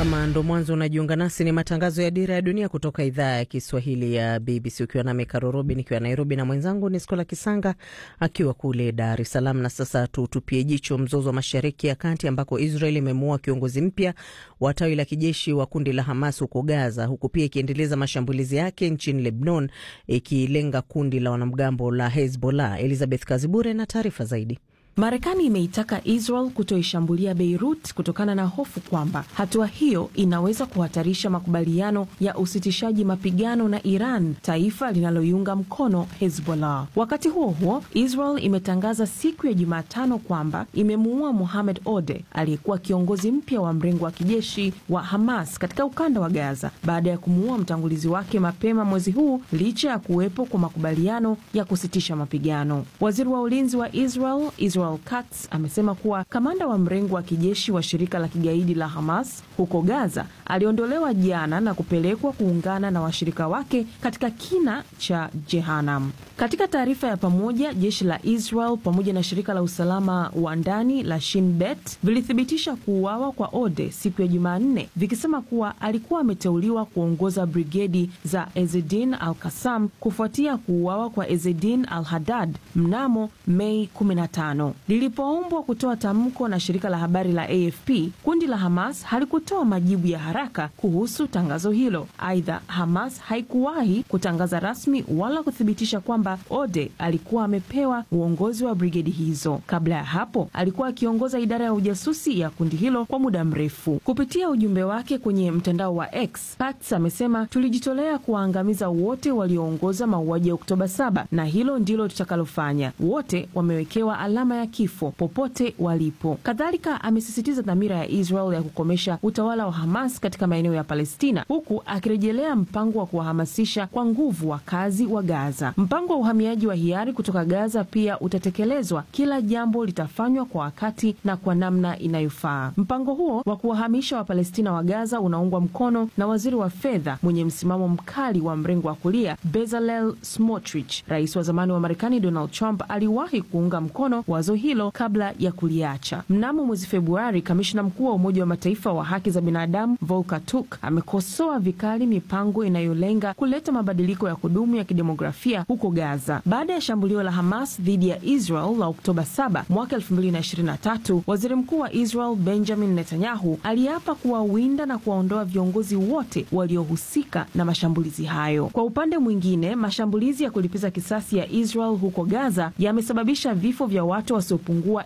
Kama ndo mwanzo unajiunga nasi, ni matangazo ya Dira ya Dunia kutoka idhaa ya Kiswahili ya BBC, ukiwa nami Karorobi nikiwa Nairobi na mwenzangu ni Skola Kisanga akiwa kule Dar es Salaam. Na sasa tutupie jicho mzozo wa Mashariki ya Kati ambako Israel imemuua kiongozi mpya wa tawi la kijeshi wa kundi la Hamas huko Gaza, huku pia ikiendeleza mashambulizi yake nchini Lebanon ikilenga kundi la wanamgambo la Hezbollah. Elizabeth Kazibure na taarifa zaidi. Marekani imeitaka Israel kutoishambulia Beirut kutokana na hofu kwamba hatua hiyo inaweza kuhatarisha makubaliano ya usitishaji mapigano na Iran, taifa linaloiunga mkono Hezbollah. Wakati huo huo, Israel imetangaza siku ya Jumatano kwamba imemuua Mohamed Ode aliyekuwa kiongozi mpya wa mrengo wa kijeshi wa Hamas katika ukanda wa Gaza baada ya kumuua mtangulizi wake mapema mwezi huu, licha ya kuwepo kwa makubaliano ya kusitisha mapigano. Waziri wa ulinzi wa Israel, Israel Katz amesema kuwa kamanda wa mrengo wa kijeshi wa shirika la kigaidi la Hamas huko Gaza aliondolewa jana na kupelekwa kuungana na washirika wake katika kina cha Jehanam. Katika taarifa ya pamoja, jeshi la Israel pamoja na shirika la usalama wa ndani la Shin Bet vilithibitisha kuuawa kwa Ode siku ya Jumanne, vikisema kuwa alikuwa ameteuliwa kuongoza brigedi za Ezedin al Kasam kufuatia kuuawa kwa Ezedin al Hadad mnamo Mei 15. Lilipoombwa kutoa tamko na shirika la habari la AFP, kundi la Hamas halikutoa majibu ya haraka kuhusu tangazo hilo. Aidha, Hamas haikuwahi kutangaza rasmi wala kuthibitisha kwamba Ode alikuwa amepewa uongozi wa brigedi hizo. Kabla ya hapo, alikuwa akiongoza idara ya ujasusi ya kundi hilo kwa muda mrefu. Kupitia ujumbe wake kwenye mtandao wa X, Katz amesema, tulijitolea kuwaangamiza wote walioongoza mauaji ya Oktoba 7 na hilo ndilo tutakalofanya. Wote wamewekewa alama ya kifo popote walipo. Kadhalika amesisitiza dhamira ya Israel ya kukomesha utawala wa Hamas katika maeneo ya Palestina, huku akirejelea mpango wa kuwahamasisha kwa nguvu wakazi wa Gaza. Mpango wa uhamiaji wa hiari kutoka Gaza pia utatekelezwa. Kila jambo litafanywa kwa wakati na kwa namna inayofaa. Mpango huo wa kuwahamisha Wapalestina wa Gaza unaungwa mkono na waziri wa fedha mwenye msimamo mkali wa mrengo wa kulia Bezalel Smotrich. Rais wa zamani wa Marekani Donald Trump aliwahi kuunga mkono wazo hilo kabla ya kuliacha. Mnamo mwezi Februari, kamishna mkuu wa Umoja wa Mataifa wa haki za binadamu Volker Turk amekosoa vikali mipango inayolenga kuleta mabadiliko ya kudumu ya kidemografia huko Gaza. Baada ya shambulio la Hamas dhidi ya Israel la Oktoba 7 mwaka 2023, waziri mkuu wa Israel Benjamin Netanyahu aliapa kuwawinda na kuwaondoa viongozi wote waliohusika na mashambulizi hayo. Kwa upande mwingine, mashambulizi ya kulipiza kisasi ya Israel huko Gaza yamesababisha vifo vya watu wasiopungua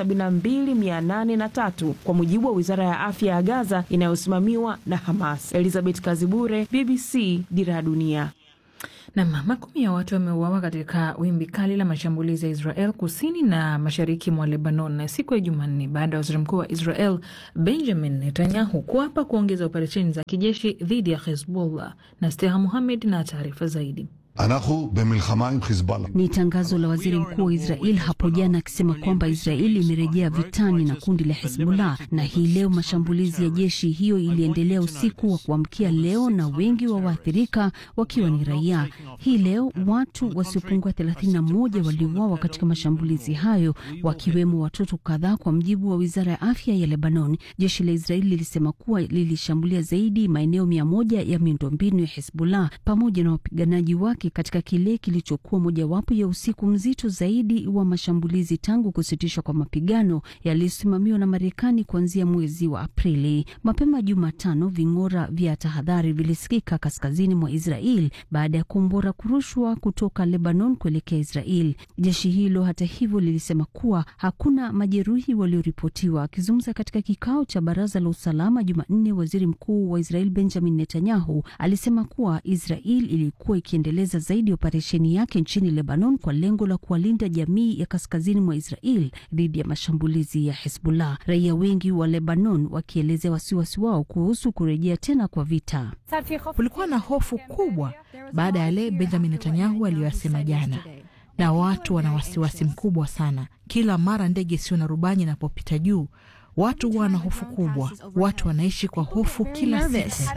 72803 kwa mujibu wa wizara ya afya ya Gaza inayosimamiwa na Hamas. Elizabeth Kazibure, BBC, Dira ya Dunia. Nam, makumi ya watu wameuawa katika wimbi kali la mashambulizi ya Israel kusini na mashariki mwa Lebanon siku ya Jumanne baada ya waziri mkuu wa Israel Benjamin Netanyahu kuapa kuongeza operesheni za kijeshi dhidi ya Hezbollah. na Steha Muhamed na taarifa zaidi. Ni tangazo la waziri mkuu wa Israel hapo jana akisema kwamba Israeli imerejea vitani na kundi la Hezbollah, na hii leo mashambulizi ya jeshi hiyo iliendelea usiku wa kuamkia leo, na wengi wa waathirika wakiwa ni raia. Hii leo watu wasiopungua 31 waliuawa katika mashambulizi hayo, wakiwemo watoto kadhaa, kwa mjibu wa wizara ya afya ya Lebanon. Jeshi la Israeli lilisema kuwa lilishambulia zaidi maeneo mia moja ya miundombinu ya Hezbollah pamoja na wapiganaji wake katika kile kilichokuwa mojawapo ya usiku mzito zaidi wa mashambulizi tangu kusitishwa kwa mapigano yaliyosimamiwa na Marekani kuanzia mwezi wa Aprili. Mapema Jumatano, ving'ora vya tahadhari vilisikika kaskazini mwa Israel baada ya kombora kurushwa kutoka Lebanon kuelekea Israel. Jeshi hilo hata hivyo lilisema kuwa hakuna majeruhi walioripotiwa. Akizungumza katika kikao cha baraza la usalama Jumanne, waziri mkuu wa Israel Benjamin Netanyahu alisema kuwa Israel ilikuwa ikiendeleza zaidi operesheni yake nchini Lebanon kwa lengo la kuwalinda jamii ya kaskazini mwa Israel dhidi ya mashambulizi ya Hezbollah. Raia wengi wa Lebanon wakielezea wasiwasi wao kuhusu kurejea tena kwa vita. Kulikuwa na hofu kubwa baada ya yale Benjamin Netanyahu aliyoyasema jana, na watu wana wasiwasi mkubwa sana. Kila mara ndege isiyo na rubani inapopita juu, watu wana hofu kubwa. Watu wanaishi kwa hofu kila siku.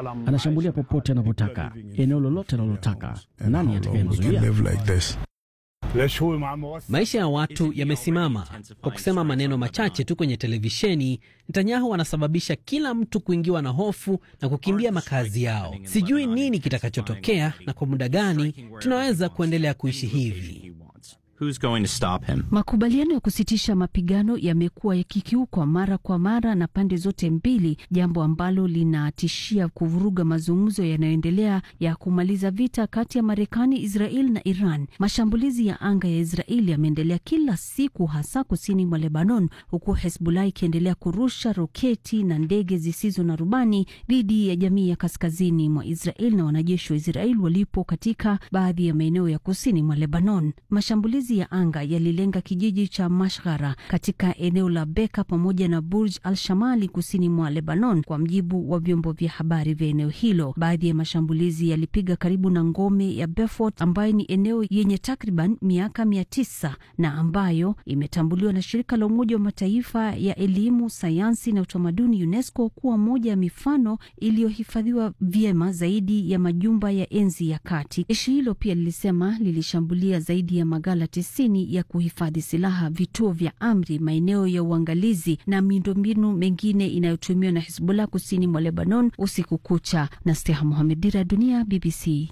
Anashambulia popote anapotaka, eneo lolote analotaka. Nani atakayemzuia? Maisha ya watu yamesimama. Kwa kusema maneno machache tu kwenye televisheni, Netanyahu anasababisha kila mtu kuingiwa na hofu na kukimbia makazi yao. Sijui nini kitakachotokea na kwa muda gani tunaweza kuendelea kuishi hivi. Who's going to stop him? Makubaliano ya kusitisha mapigano yamekuwa yakikiukwa mara kwa mara na pande zote mbili, jambo ambalo linatishia kuvuruga mazungumzo yanayoendelea ya kumaliza vita kati ya Marekani, Israel na Iran. Mashambulizi ya anga ya Israel yameendelea kila siku, hasa kusini mwa Lebanon, huku Hezbollah ikiendelea kurusha roketi na ndege zisizo na rubani dhidi ya jamii ya kaskazini mwa Israel na wanajeshi wa Israel walipo katika baadhi ya maeneo ya kusini mwa Lebanon. Mashambulizi ya anga yalilenga kijiji cha Mashghara katika eneo la Beka pamoja na Burj al-Shamali kusini mwa Lebanon, kwa mjibu wa vyombo vya habari vya eneo hilo. Baadhi ya mashambulizi yalipiga karibu na ngome ya Beaufort ambayo ni eneo yenye takriban miaka mia tisa na ambayo imetambuliwa na shirika la Umoja wa Mataifa ya elimu, sayansi na utamaduni UNESCO kuwa moja ya mifano iliyohifadhiwa vyema zaidi ya majumba ya enzi ya kati. Jeshi hilo pia lilisema lilishambulia zaidi ya magala tisini ya kuhifadhi silaha, vituo vya amri, maeneo ya uangalizi na miundombinu mengine inayotumiwa na Hizbullah kusini mwa Lebanon usiku kucha. na Steha Mohamed, Dira ya Dunia, BBC.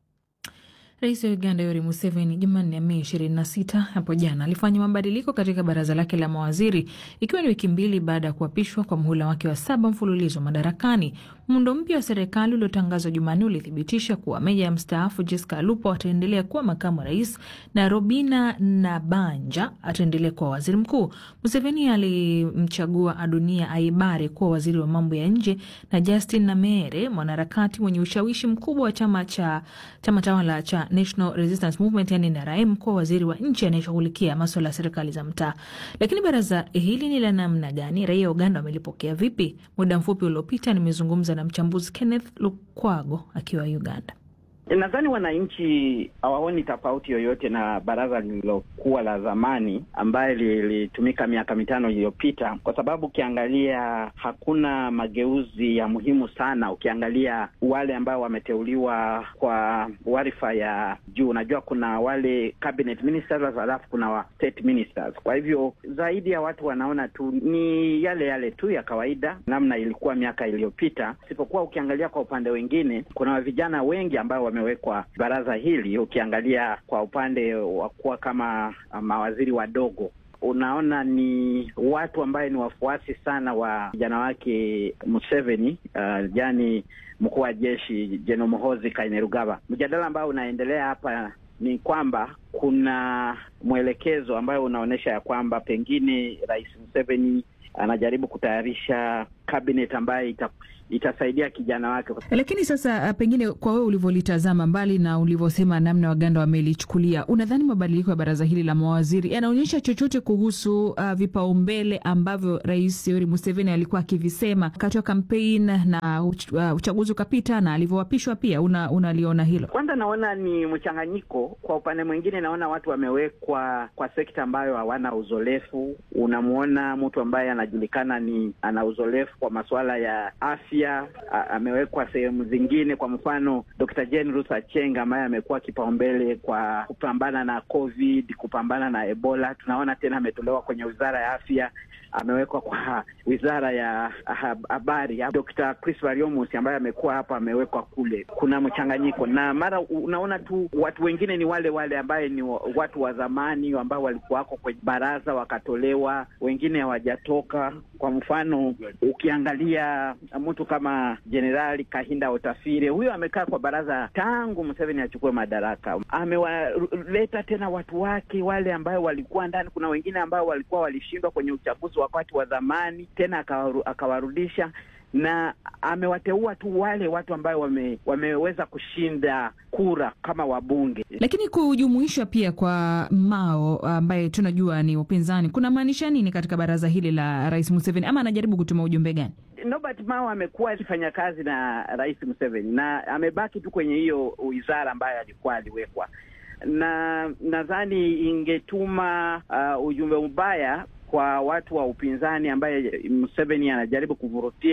Rais wa Uganda Yoweri Museveni Jumanne, Mei 26 hapo jana alifanya mabadiliko katika baraza lake la mawaziri ikiwa ni wiki mbili baada ya kuapishwa kwa muhula wake wa saba mfululizo madarakani. Muundo mpya wa serikali uliotangazwa Jumanne ulithibitisha kuwa meja ya mstaafu Jessica Alupo ataendelea kuwa makamu wa rais na Robina Nabanja ataendelea kuwa waziri mkuu. Museveni alimchagua Adunia Aibare kuwa waziri wa mambo ya nje na Justin Namere, mwanaharakati mwenye ushawishi mkubwa wa chama cha chama tawala cha National Resistance Movement yani NRM kuwa waziri wa nchi anayeshughulikia maswala ya serikali za mtaa. Lakini baraza hili ni la namna gani? Raia wa Uganda wamelipokea vipi? Muda mfupi uliopita nimezungumza na mchambuzi Kenneth Lukwago akiwa Uganda. Nadhani wananchi hawaoni tofauti yoyote na baraza lililokuwa la zamani ambaye lilitumika miaka mitano iliyopita, kwa sababu ukiangalia hakuna mageuzi ya muhimu sana. Ukiangalia wale ambao wameteuliwa kwa wadhifa ya juu, unajua kuna wale cabinet ministers, halafu kuna wa state ministers. Kwa hivyo zaidi ya watu wanaona tu ni yale yale tu ya kawaida, namna ilikuwa miaka iliyopita, isipokuwa ukiangalia kwa upande wengine kuna vijana wengi ambao wamewekwa baraza hili. Ukiangalia kwa upande wa kuwa kama mawaziri wadogo, unaona ni watu ambaye ni wafuasi sana wa vijana wake Museveni, uh, yani mkuu wa jeshi Jenerali Muhoozi Kainerugaba. Mjadala ambao unaendelea hapa ni kwamba kuna mwelekezo ambayo unaonyesha ya kwamba pengine Rais Museveni anajaribu kutayarisha cabinet ambayo ita, itasaidia kijana wake. Lakini sasa, pengine kwa wewe ulivyolitazama, mbali na ulivyosema namna Waganda wamelichukulia, unadhani mabadiliko ya baraza hili la mawaziri yanaonyesha chochote kuhusu uh, vipaumbele ambavyo Rais Yoweri Museveni alikuwa akivisema wakati wa kampeni na uch, uh, uchaguzi ukapita na alivyoapishwa pia? Unaliona una hilo? Kwanza naona ni mchanganyiko. Kwa upande mwingine, naona watu wamewekwa kwa sekta ambayo hawana uzoefu. Unamwona mtu ambaye anajulikana ni ana uzoefu kwa masuala ya afya amewekwa sehemu zingine. Kwa mfano, Dr. Jane Ruth Aceng ambaye amekuwa kipaumbele kwa kupambana na COVID, kupambana na Ebola, tunaona tena ametolewa kwenye wizara ya afya, amewekwa kwa wizara ya habari. Dr. Chris Variomus ambaye amekuwa hapa amewekwa kule. Kuna mchanganyiko na mara unaona tu watu wengine ni wale wale ambaye ni watu wa zamani ambao walikuwako kwenye baraza wakatolewa, wengine hawajatoka. Kwa mfano ukiangalia mtu kama Jenerali Kahinda Otafire, huyo amekaa kwa baraza tangu Museveni achukue madaraka. Amewaleta tena watu wake wale ambao walikuwa ndani. Kuna wengine ambao walikuwa walishindwa kwenye uchaguzi wakati wa zamani, tena akawaru, akawarudisha na amewateua tu wale watu ambao wame, wameweza kushinda kura kama wabunge. Lakini kujumuishwa pia kwa Mao ambaye tunajua ni upinzani kuna maanisha nini katika baraza hili la Rais Museveni, ama anajaribu kutuma ujumbe gani? Norbert Mao amekuwa akifanya kazi na Rais Museveni na amebaki tu kwenye hiyo wizara ambayo alikuwa aliwekwa, na nadhani ingetuma uh, ujumbe mbaya kwa watu wa upinzani ambaye Museveni anajaribu kuvurutia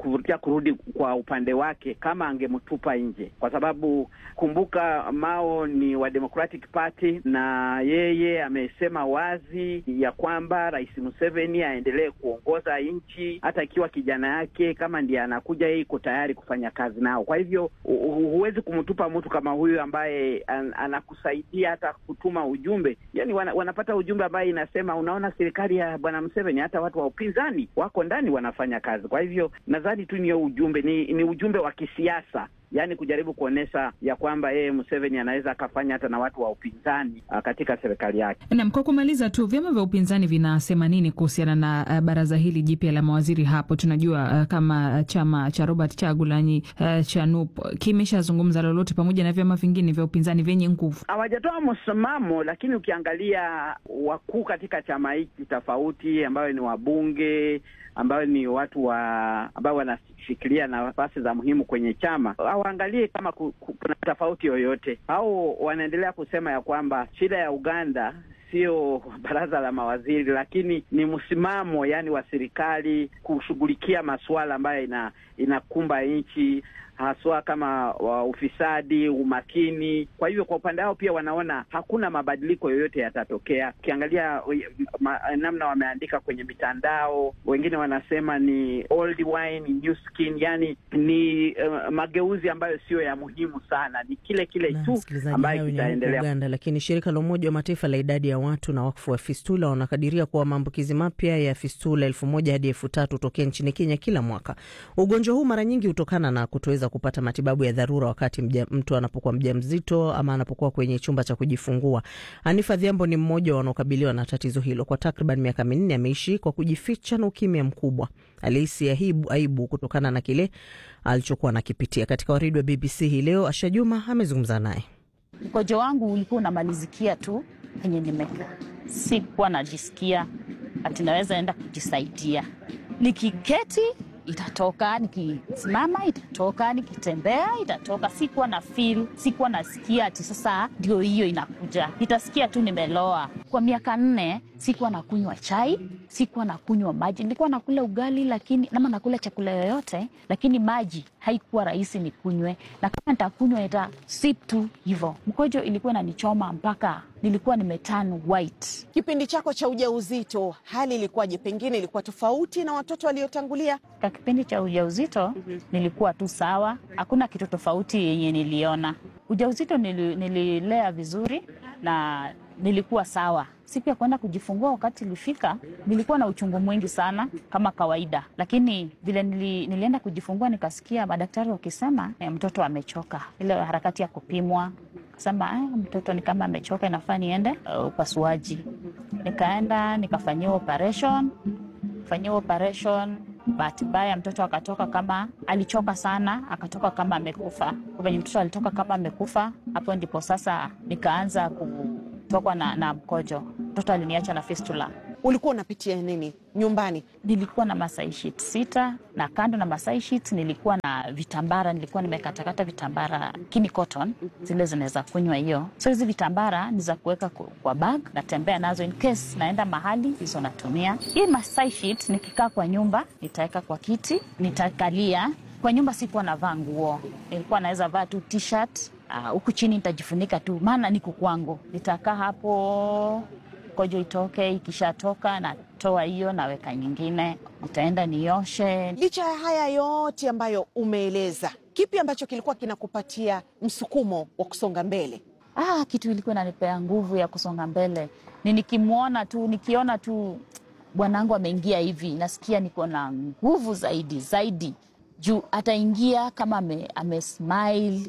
kuvutia kurudi kwa upande wake kama angemtupa nje, kwa sababu kumbuka, Mao ni wa Democratic Party na yeye amesema wazi ya kwamba Rais Museveni aendelee kuongoza nchi hata ikiwa kijana yake kama ndiye anakuja, yeye iko tayari kufanya kazi nao. Kwa hivyo huwezi kumtupa mtu kama huyu ambaye an, anakusaidia hata kutuma ujumbe, yani wana, wanapata ujumbe ambaye inasema, unaona serikali ya bwana Museveni, hata watu wa upinzani wako ndani wanafanya kazi. Kwa hivyo nadhani tu niyo ujumbe ni, ni ujumbe wa kisiasa yaani kujaribu kuonyesha ya kwamba yeye Museveni anaweza akafanya hata na watu wa upinzani uh, katika serikali yake. Naam, kwa kumaliza tu, vyama vya upinzani vinasema nini kuhusiana na uh, baraza hili jipya la mawaziri hapo? Tunajua uh, kama chama cha Robert Chagulanyi uh, cha NUP kimeshazungumza lolote, pamoja na vyama vingine vya upinzani vyenye nguvu. Hawajatoa msimamo, lakini ukiangalia wakuu katika chama hiki tofauti, ambayo ni wabunge ambayo ni watu wa ambao wanashikilia nafasi za muhimu kwenye chama hawaangalie kama ku, ku, kuna tofauti yoyote, au wanaendelea kusema ya kwamba shida ya Uganda sio baraza la mawaziri, lakini ni msimamo yani wa serikali kushughulikia masuala ambayo ina inakumba nchi haswa kama wa ufisadi, umakini. Kwa hivyo kwa upande wao pia wanaona hakuna mabadiliko yoyote yatatokea. Ukiangalia ma, namna wameandika kwenye mitandao, wengine wanasema ni old wine, new skin, yani ni uh, mageuzi ambayo siyo ya muhimu sana, ni kile kile tu ambayo kitaendelea Uganda. Lakini shirika la Umoja wa Mataifa la idadi ya watu na wakfu wa fistula wanakadiria kuwa maambukizi mapya ya fistula elfu moja hadi elfu tatu tokea nchini Kenya kila mwaka. Ugonjwa huu mara nyingi hutokana na kutoweza kupata matibabu ya dharura wakati mja, mtu anapokuwa mjamzito ama anapokuwa kwenye chumba cha kujifungua. Anifa Dhiambo ni mmoja wanaokabiliwa na tatizo hilo. Kwa takriban miaka minne ameishi kwa kujificha na ukimya mkubwa. Alihisi aibu, aibu kutokana na kile alichokuwa anakipitia. Katika waridi wa BBC hii leo, Asha Juma amezungumza naye. Mkojo wangu ulikuwa unamalizikia tu penye nimekaa, sikuwa najisikia ati naweza enda kujisaidia. Nikiketi itatoka, nikisimama itatoka, nikitembea itatoka. Sikuwa na feel, sikuwa nasikia ati sasa ndio hiyo inakuja. Nitasikia tu nimeloa. Kwa miaka nne sikuwa nakunywa chai, sikuwa nakunywa maji. Nilikuwa nakula ugali lakini nama nakula chakula yoyote, lakini maji haikuwa rahisi nikunywe, na kama nitakunywa ita sip tu hivyo. Mkojo ilikuwa inanichoma mpaka nilikuwa nimeturn white. Kipindi chako cha ujauzito hali ilikuwaje? Pengine ilikuwa tofauti na watoto waliotangulia? Kwa kipindi cha ujauzito mm -hmm. nilikuwa tu sawa, hakuna kitu tofauti yenye niliona. Ujauzito nili, nililea vizuri na nilikuwa sawa. Siku ya kwenda kujifungua wakati ilifika, nilikuwa na uchungu mwingi sana kama kawaida, lakini vile nili, nilienda kujifungua nikasikia madaktari wakisema eh, mtoto amechoka. Ile harakati ya kupimwa sema eh, mtoto ni kama amechoka, inafaa niende uh, upasuaji. Nikaenda nikafanyiwa operation, fanyiwa operation bahati mbaya mtoto akatoka kama alichoka sana, akatoka kama amekufa. Venye mtoto alitoka kama amekufa, hapo ndipo sasa nikaanza kutokwa na, na mkojo. Mtoto aliniacha na fistula. Ulikuwa unapitia nini nyumbani? Nilikuwa na masai sheet sita, na kando na masai sheet nilikuwa na vitambara, nilikuwa nimekatakata vitambara kini cotton, zile zinaweza kunywa hiyo. So hizi vitambara ni za kuweka kwa bag, natembea nazo in case naenda mahali, hizo natumia. Hii masai sheet nikikaa kwa nyumba nitaweka kwa kiti, nitakalia kwa nyumba. Sikuwa navaa nguo, nilikuwa naweza vaa tu t-shirt huku uh, chini nitajifunika tu, maana niko kwangu. Nitakaa hapo kojo itoke, ikishatoka natoa hiyo naweka nyingine, nitaenda nioshe. Licha ya haya yote ambayo umeeleza, kipi ambacho kilikuwa kinakupatia msukumo wa kusonga mbele? Ah, kitu ilikuwa inanipea nguvu ya kusonga mbele ni nikimwona tu, nikiona tu bwanangu ameingia hivi, nasikia niko na nguvu zaidi zaidi, juu ataingia kama ame, ame smile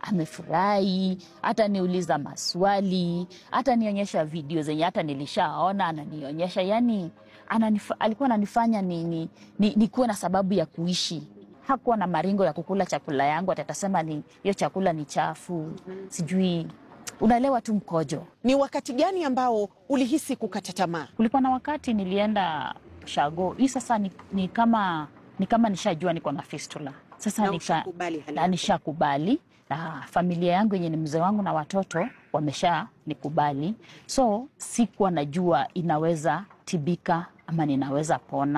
amefurahi hata niuliza maswali hata nionyesha video zenye hata nilishaona ananionyesha, yani ananif, alikuwa ananifanya ni, ni, ni, ni kuwe na sababu ya kuishi. Hakuwa na maringo ya kukula chakula yangu, atatasema ni hiyo chakula ni chafu, sijui unaelewa tu mkojo. Ni wakati gani ambao ulihisi kukata tamaa? Kulikuwa na wakati nilienda shago hii sasa ni, ni kama ni kama nishajua niko na fistula sasa, na nishakubali na familia yangu yenye ni mzee wangu na watoto wamesha nikubali, so sikuwa najua inaweza tibika ama ninaweza pona.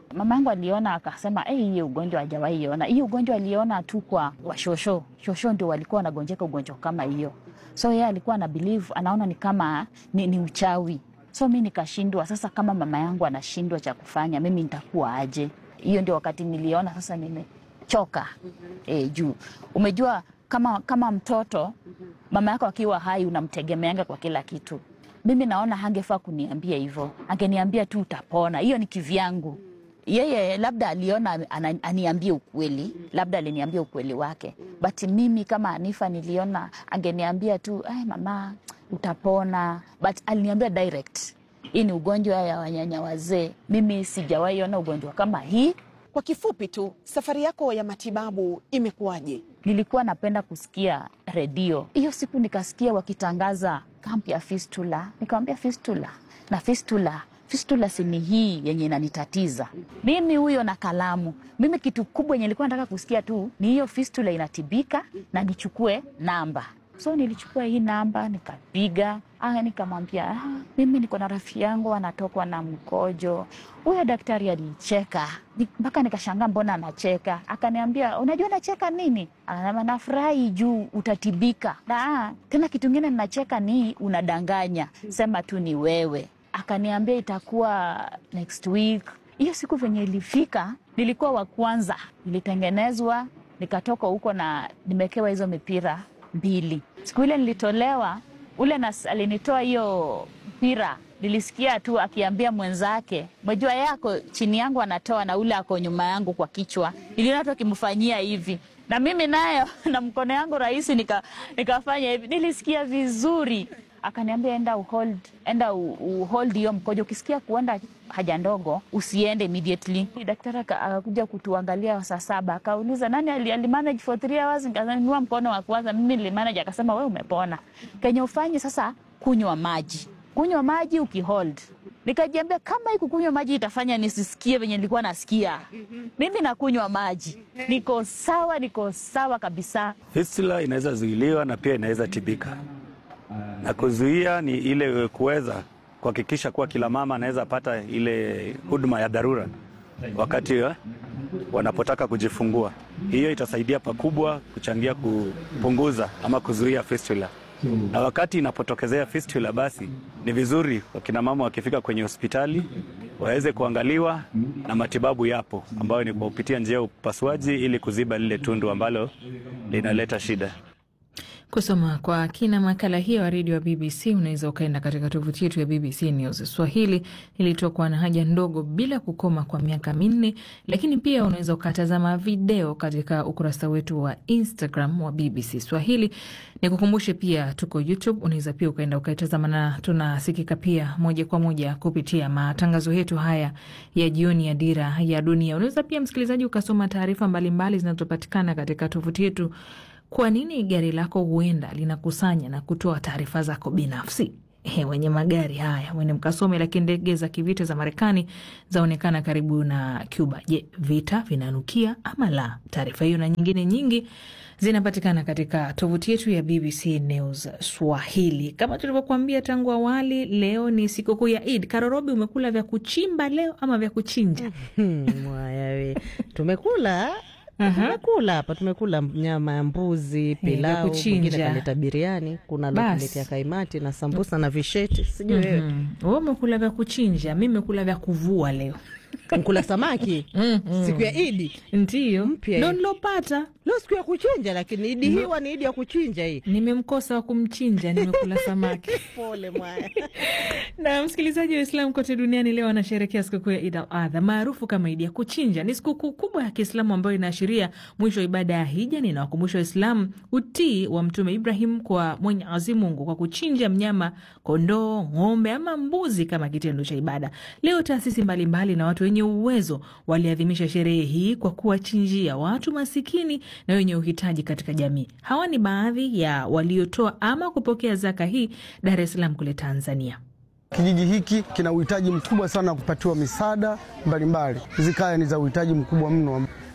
Mama yangu aliona akasema, hey, hiyo ugonjwa hajawahi iona. Hiyo ugonjwa aliona tu kwa washosho. Shosho ndio walikuwa wanagonjeka ugonjwa kama hiyo, so yeye alikuwa ana believe, anaona ni kama ni, ni uchawi. So mi nikashindwa sasa, kama mama yangu anashindwa cha kufanya, mimi nitakuwa aje? Hiyo ndio wakati niliona sasa nimechoka. E, juu umejua kama, kama mtoto mama yako akiwa hai unamtegemeanga kwa kila kitu. Mimi naona hangefaa kuniambia hivyo, angeniambia tu utapona. Hiyo ni kivyangu. Yeye labda aliona ana- aniambie ukweli, labda aliniambia ukweli wake, but mimi kama Anifa niliona angeniambia tu ay, mama utapona, but aliniambia direct, hii ni ugonjwa ya wanyanya wazee. Mimi sijawahi ona ugonjwa kama hii. Kwa kifupi tu, safari yako ya matibabu imekuwaje? Nilikuwa napenda kusikia redio. Hiyo siku nikasikia wakitangaza kampu ya fistula, nikamwambia fistula na fistula fistula sini hii yenye inanitatiza mimi, huyo na kalamu. Mimi kitu kubwa yenye nilikuwa nataka kusikia tu ni hiyo fistula inatibika na nichukue namba. So nilichukua hii namba nikapiga, ah, nikamwambia ah, mimi niko na rafiki yangu anatokwa na mkojo. Huyo daktari alicheka Ni- mpaka nikashangaa, mbona anacheka? Akaniambia, unajua nacheka nini? Anasema nafurahi juu utatibika. Na ah, tena kitu ingine ninacheka ni unadanganya, sema tu ni wewe. Akaniambia itakuwa next week. Hiyo siku venye ilifika, nilikuwa wa kwanza, nilitengenezwa nikatoka huko na nimekewa hizo mipira mbili. Siku ile nilitolewa, ule nas, alinitoa hiyo mpira, nilisikia tu akiambia mwenzake, mwejua yako chini yangu anatoa na ule ako nyuma yangu kwa kichwa, niliona tu akimfanyia hivi na mimi nayo na mkono yangu rahisi nika, nikafanya hivi, nilisikia vizuri. Akaniambia enda uhold, enda u- uhold hiyo mkojo, ukisikia kuenda haja ndogo usiende immediately. Daktari aka- akakuja kutuangalia saa saba, akauliza nani ali, ali manage for three hours. Nikainua mkono wa kwanza, mimi nilimanage. Akasema we umepona, kenye ufanye sasa, kunywa maji, kunywa maji ukihold. Nikajiambia kama hii kukunywa maji itafanya nisisikie venye nilikuwa nasikia, mimi nakunywa maji, niko sawa, niko sawa kabisa. Fistula inaweza zuiliwa na pia inaweza tibika, na kuzuia ni ile kuweza kuhakikisha kuwa kila mama anaweza pata ile huduma ya dharura wakati eh, wanapotaka kujifungua. Hiyo itasaidia pakubwa kuchangia kupunguza ama kuzuia fistula. Na wakati inapotokezea fistula, basi ni vizuri wakina mama wakifika kwenye hospitali waweze kuangaliwa na matibabu yapo, ambayo ni kwa kupitia njia ya upasuaji ili kuziba lile tundu ambalo linaleta shida. Kusoma kwa kina makala hiyo ya redio ya BBC unaweza ukaenda katika tovuti yetu ya BBC News Swahili. Ilitokwa na haja ndogo bila kukoma kwa miaka minne, lakini pia unaweza ukatazama video katika ukurasa wetu wa Instagram wa BBC Swahili. Nikukumbushe pia tuko YouTube, unaweza pia ukaenda ukaitazama, na tunasikika pia moja kwa moja kupitia matangazo yetu haya ya jioni ya Dira ya Dunia. Unaweza pia msikilizaji ukasoma taarifa mbalimbali zinazopatikana katika tovuti yetu kwa nini gari lako huenda linakusanya na kutoa taarifa zako binafsi? He, wenye magari haya wene mkasome. Lakini ndege za kivita za Marekani zaonekana karibu na Cuba. Je, vita vinanukia ama la? Taarifa hiyo na nyingine nyingi zinapatikana katika tovuti yetu ya BBC News Swahili. Kama tulivyokuambia tangu awali, leo ni sikukuu ya Eid. Karorobi, umekula vya kuchimba leo ama vya kuchinja? Mwaya we, tumekula tumekula hapa, tumekula nyama ya mbuzi, pilau, kuchinja. mwingine kaleta biriani, kuna Bas. lokuletea kaimati na sambusa na visheti, sijui wewe Mhm. Wewe umekula vya kuchinja, mi mekula vya kuvua leo. mkula samaki siku ya Idi Ndiyo Mpya ndo hii. nilopata. leo siku ya kuchinja, lakini Idi hii huwa ni Idi ya kuchinja hii. Nimemkosa wa kumchinja, nimekula samaki. Pole mwaya. Na msikilizaji wa Islam kote duniani leo anasherekea sikukuu ya Id al Adha maarufu kama Idi ya kuchinja. Ni sikukuu kubwa ya Kiislamu ambayo inaashiria mwisho wa ibada ya hija. Ninawakumbusha Waislamu utii wa Mtume Ibrahim kwa Mwenyezi Mungu kwa kuchinja mnyama, kondoo, ng'ombe ama mbuzi kama kitendo cha ibada. Leo taasisi mbalimbali na watu wenye uwezo waliadhimisha sherehe hii kwa kuwachinjia watu masikini na wenye uhitaji katika jamii. Hawa ni baadhi ya waliotoa ama kupokea zaka hii Dar es Salaam kule Tanzania. Kijiji hiki kina uhitaji mkubwa sana wa kupatiwa misaada mbalimbali. Hizi kaya ni za uhitaji mkubwa mno.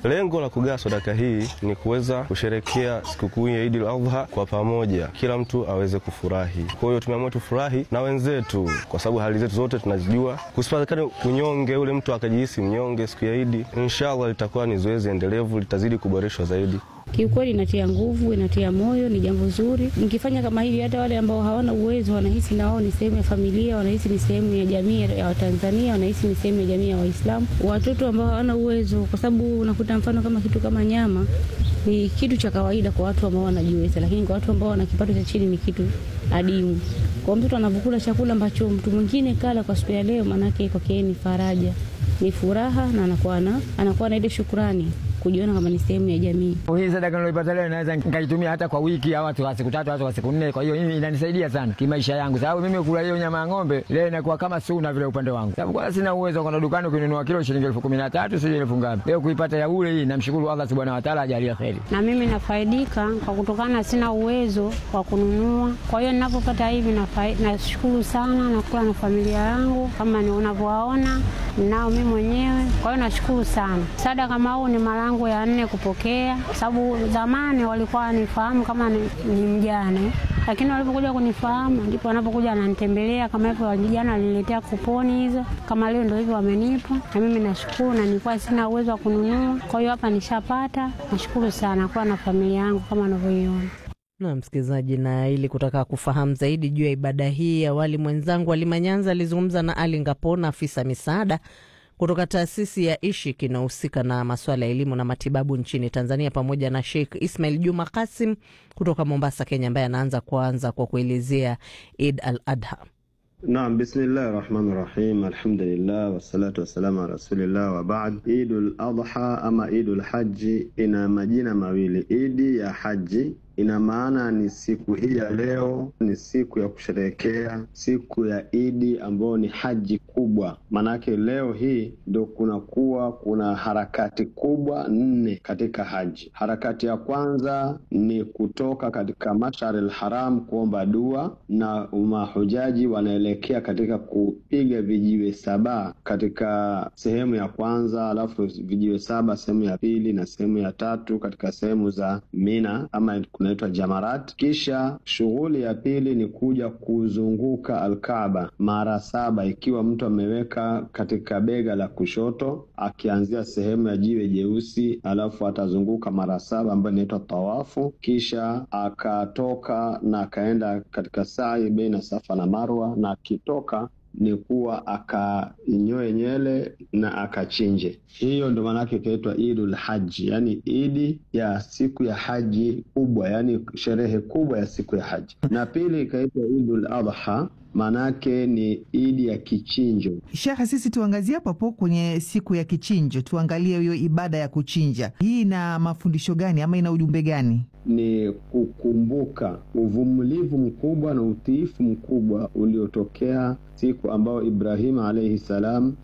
Lengo la kugawa sadaka hii ni kuweza kusherekea sikukuu ya Idi al-Adha kwa pamoja, kila mtu aweze kufurahi. Kwa hiyo tumeamua tufurahi na wenzetu, kwa sababu hali zetu zote tunazijua, kusipatikane unyonge, ule mtu akajihisi mnyonge siku ya Idi. Inshallah litakuwa ni zoezi endelevu, litazidi kuboreshwa zaidi. Kiukweli inatia nguvu, inatia moyo, ni jambo zuri. Mkifanya kama hivi, hata wale ambao hawana uwezo wanahisi na wao ni sehemu ya familia, wanahisi ni sehemu ya jamii ya Watanzania, wanahisi ni sehemu ya jamii ya Waislamu. Watoto ambao hawana uwezo, kwa sababu unakuta mfano kama kitu kama nyama ni kitu cha kawaida kwa watu ambao wanajiweza, lakini kwa watu ambao wana kipato cha chini ni kitu adimu. Kwa mtoto anapokula chakula ambacho mtu mwingine kala kwa siku ya leo, maanake kwake ni faraja, ni furaha na anakuwa na anakuwa na ile shukrani kujiona kama ni sehemu ya jamii. Hii sadaka nilipata leo naweza nikaitumia hata kwa wiki au kwa siku tatu au kwa siku nne. Kwa hiyo hii inanisaidia sana kimaisha yangu, sababu mimi kula hiyo nyama ya ng'ombe leo inakuwa kama suna vile upande wangu, sababu kwa sina uwezo kwenda dukani kununua kilo shilingi elfu kumi na tatu sijui elfu ngapi. Leo kuipata ya bure hii, namshukuru Allah subhanahu wa ta'ala, ajalie kheri. Na mimi nafaidika kwa kutokana, sina uwezo wa kununua, kwa hiyo ninapopata hivi nashukuru sana, nakula na familia yangu kama ni unavyowaona nao mimi mwenyewe. Kwa hiyo nashukuru sana. Sadaka kama huu ni mara yangu ya nne kupokea, sababu zamani walikuwa wanifahamu kama ni, ni mjane, lakini walipokuja kunifahamu ndipo wanapokuja ananitembelea kama hivyo. Vijana waliniletea kuponi hizo, kama leo ndio hivyo wamenipa, na mimi nashukuru, na nilikuwa sina uwezo wa kununua, kwa hiyo hapa nishapata. Nashukuru sana kuwa na familia yangu kama unavyoiona. Na msikilizaji, na ili kutaka kufahamu zaidi juu ya ibada hii, awali mwenzangu Alimanyanza alizungumza na Ali Ngapona, afisa misaada kutoka taasisi ya Ishik inayohusika na masuala ya elimu na matibabu nchini Tanzania, pamoja na Sheikh Ismail Juma Kasim kutoka Mombasa, Kenya, ambaye anaanza kwanza kwa kuelezea Id al Adha. Naam, bismillahi rahmani rahim, alhamdulillah wassalatu wassalamu ala rasulillah wa baad. Idul Adha ama Idul Haji ina majina mawili. Idi ya haji ina maana ni siku hii ya leo ni siku ya kusherehekea siku ya Idi ambayo ni haji kubwa. Maanake leo hii ndo kunakuwa kuna harakati kubwa nne katika haji. Harakati ya kwanza ni kutoka katika Mashar al-Haram kuomba dua, na mahujaji wanaelekea katika kupiga vijiwe saba katika sehemu ya kwanza, alafu vijiwe saba sehemu ya pili na sehemu ya tatu katika sehemu za Mina ama kunaitwa Jamarat. Kisha shughuli ya pili ni kuja kuzunguka Alkaaba mara saba, ikiwa mtu ameweka katika bega la kushoto akianzia sehemu ya jiwe jeusi, alafu atazunguka mara saba ambayo inaitwa tawafu. Kisha akatoka na akaenda katika sai baina Safa na Marwa, na akitoka ni kuwa akanyoe nyele na akachinje. Hiyo ndo maanake ikaitwa Idul Haji, yani idi ya siku ya haji kubwa, yani sherehe kubwa ya siku ya haji. Na pili ikaitwa Idul Adha, maanake ni idi ya kichinjo. Shekhe, sisi tuangazie hapo hapo kwenye siku ya kichinjo, tuangalie hiyo ibada ya kuchinja. Hii ina mafundisho gani ama ina ujumbe gani? Ni kukumbuka uvumilivu mkubwa na utiifu mkubwa uliotokea siku ambayo Ibrahimu alaihi salam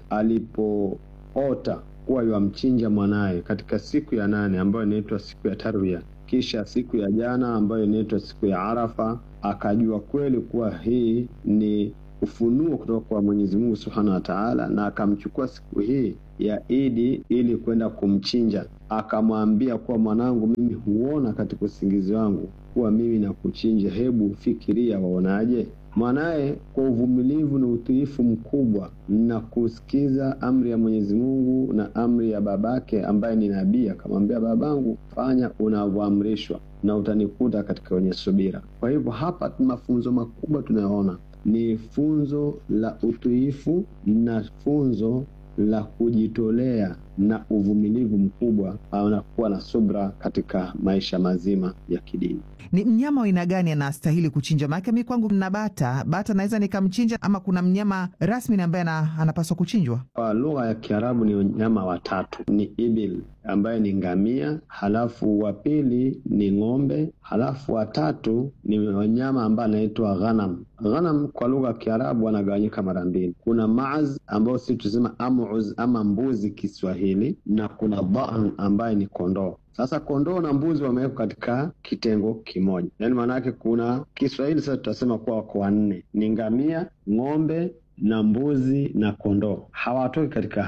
alipoota kuwa yamchinja mwanaye katika siku ya nane ambayo inaitwa siku ya Tarwiya, kisha siku ya jana ambayo inaitwa siku ya Arafa, akajua kweli kuwa hii ni ufunuo kutoka kwa Mwenyezi Mungu Subhanahu wa Ta'ala, na akamchukua siku hii ya Idi ili kwenda kumchinja. Akamwambia kuwa mwanangu, mimi huona katika usingizi wangu kuwa mimi nakuchinja, hebu fikiria, waonaje? Mwanaye kwa uvumilivu na utiifu mkubwa na kusikiza amri ya Mwenyezi Mungu na amri ya babake ambaye ni nabii, akamwambia babangu, fanya unavyoamrishwa na utanikuta katika wenye subira. Kwa hivyo hapa mafunzo makubwa tunayoona ni funzo la utiifu na funzo la kujitolea na uvumilivu mkubwa na kuwa na subra katika maisha mazima ya kidini. Ni mnyama wa aina gani anastahili kuchinja? Maanake mi kwangu mna bata, bata naweza nikamchinja, ama kuna mnyama rasmi ambaye anapaswa kuchinjwa? Kwa lugha ya Kiarabu ni wanyama watatu, ni ibil ambaye ni ngamia, halafu wa pili ni ng'ombe, halafu watatu ni wanyama ambaye anaitwa ghanam. Ghanam kwa lugha ya Kiarabu wanagawanyika mara mbili, kuna maaz ambao si tusema amuz ama mbuzi Kiswahili, na kuna dhan ambaye ni kondoo. Sasa kondoo na mbuzi wamewekwa katika kitengo kimoja, yaani maana yake kuna Kiswahili sasa tutasema kuwa wako wanne, ni ngamia, ng'ombe na mbuzi na kondoo, hawatoki katika hawa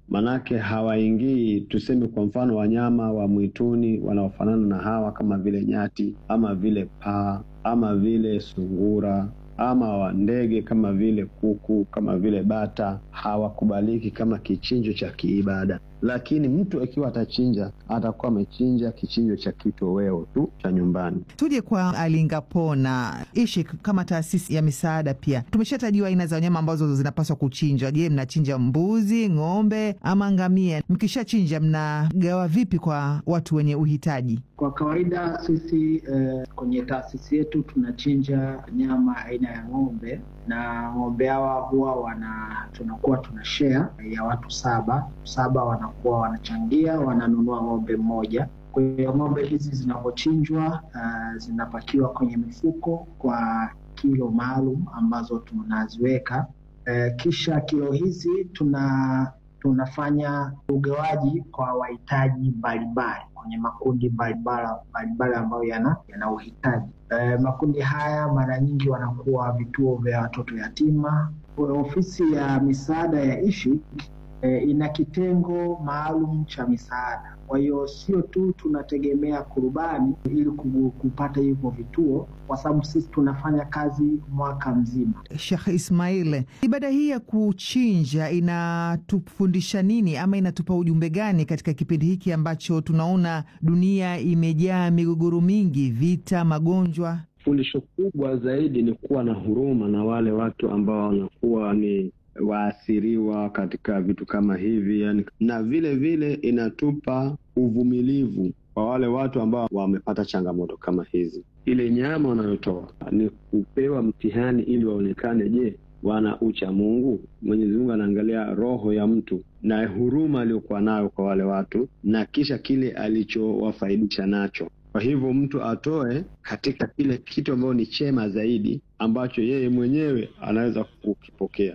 manake hawaingii, tuseme kwa mfano wanyama wa mwituni wanaofanana na hawa kama vile nyati ama vile paa ama vile sungura ama wa ndege kama vile kuku kama vile bata hawakubaliki kama kichinjo cha kiibada, lakini mtu akiwa atachinja atakuwa amechinja kichinjo cha kitoweo tu cha nyumbani. Tuje kwa Alingapona ishi kama taasisi ya misaada, pia tumeshatajiwa aina za wanyama ambazo zinapaswa kuchinjwa. Je, mnachinja mbuzi, ng'ombe ama ngamia? Mkishachinja mnagawa vipi kwa watu wenye uhitaji? Kwa kawaida sisi eh, kwenye taasisi yetu tunachinja nyama aina ya ng'ombe na ng'ombe hawa huwa wana tunakuwa tuna share ya watu saba saba, wanakuwa wanachangia, wananunua ng'ombe mmoja. Kwa hiyo ng'ombe hizi zinapochinjwa, uh, zinapakiwa kwenye mifuko kwa kilo maalum ambazo tunaziweka. Uh, kisha kilo hizi tuna tunafanya ugawaji kwa wahitaji mbalimbali kwenye makundi mbalimbali ambayo yana yana uhitaji. E, makundi haya mara nyingi wanakuwa vituo vya watoto yatima. Ofisi ya misaada ya Ishi e, ina kitengo maalum cha misaada. Kwa hiyo sio tu tunategemea kurubani ili kupata hivyo vituo, kwa sababu sisi tunafanya kazi mwaka mzima. Sheikh Ismail, ibada hii ya kuchinja inatufundisha nini ama inatupa ujumbe gani katika kipindi hiki ambacho tunaona dunia imejaa migogoro mingi, vita, magonjwa? Fundisho kubwa zaidi ni kuwa na huruma na wale watu ambao wanakuwa ni waathiriwa katika vitu kama hivi yani, na vile vile inatupa uvumilivu kwa wale watu ambao wamepata changamoto kama hizi. Ile nyama wanayotoa ni kupewa mtihani ili waonekane, je, wana ucha Mungu? Mwenyezi Mungu anaangalia roho ya mtu na huruma aliyokuwa nayo kwa wale watu na kisha kile alichowafaidisha nacho. Kwa hivyo mtu atoe katika kile kitu ambacho ni chema zaidi ambacho yeye mwenyewe anaweza kukipokea.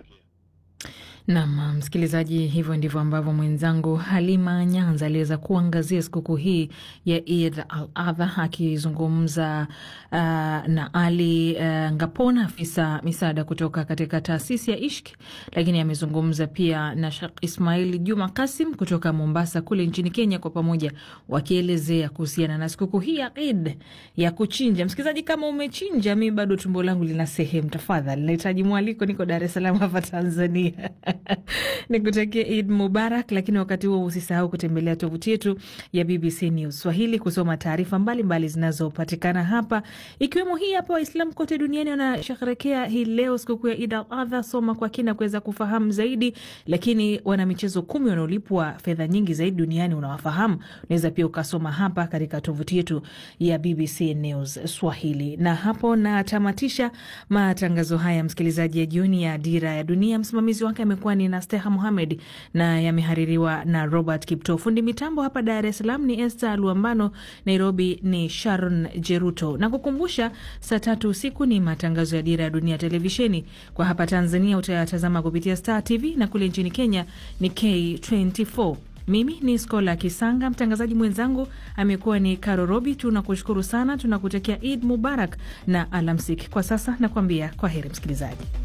Nam msikilizaji, hivyo ndivyo ambavyo mwenzangu Halima Nyanza aliweza kuangazia sikukuu hii ya Eid al Adha akizungumza uh, na Ali uh, Ngapona, afisa misaada kutoka katika taasisi ya Ishk, lakini amezungumza pia na Shekh Ismail Juma Kasim kutoka Mombasa kule nchini Kenya, kwa pamoja wakielezea kuhusiana na sikukuu hii ya Eid ya kuchinja. Msikilizaji, kama umechinja, mi bado tumbo langu lina sehemu, tafadhali nahitaji mwaliko, niko Dar es Salaam hapa Tanzania. Nikutakia Eid Mubarak, lakini wakati huo usisahau kutembelea tovuti yetu ya BBC News Swahili kusoma taarifa mbalimbali zinazopatikana hapa, ikiwemo hii hapa. Waislamu kote duniani wanasherehekea hii leo sikukuu ya Eid al-Adha. Soma kwa kina kuweza kufahamu zaidi, lakini wana michezo kumi wanaolipwa fedha nyingi zaidi duniani unawafahamu. Unaweza pia ukasoma hapa katika tovuti yetu ya BBC News Swahili. Na hapo natamatisha matangazo haya, msikilizaji, ya jioni ya Dira ya Dunia. Msimamizi wake amekuwa ni Nasteha Muhamed na yamehaririwa na Robert Kipto. Fundi mitambo hapa Dar es Salaam ni Esther Luambano, Nairobi ni Sharon Jeruto. Na kukumbusha, saa tatu usiku ni matangazo ya Dira ya Dunia televisheni. Kwa hapa Tanzania utayatazama kupitia Star TV na kule nchini Kenya ni K24. Mimi ni Skola Kisanga, mtangazaji mwenzangu amekuwa ni Karo Robi. Tunakushukuru sana, tunakutakia Id Mubarak na alamsik. Kwa sasa nakuambia kwa heri msikilizaji.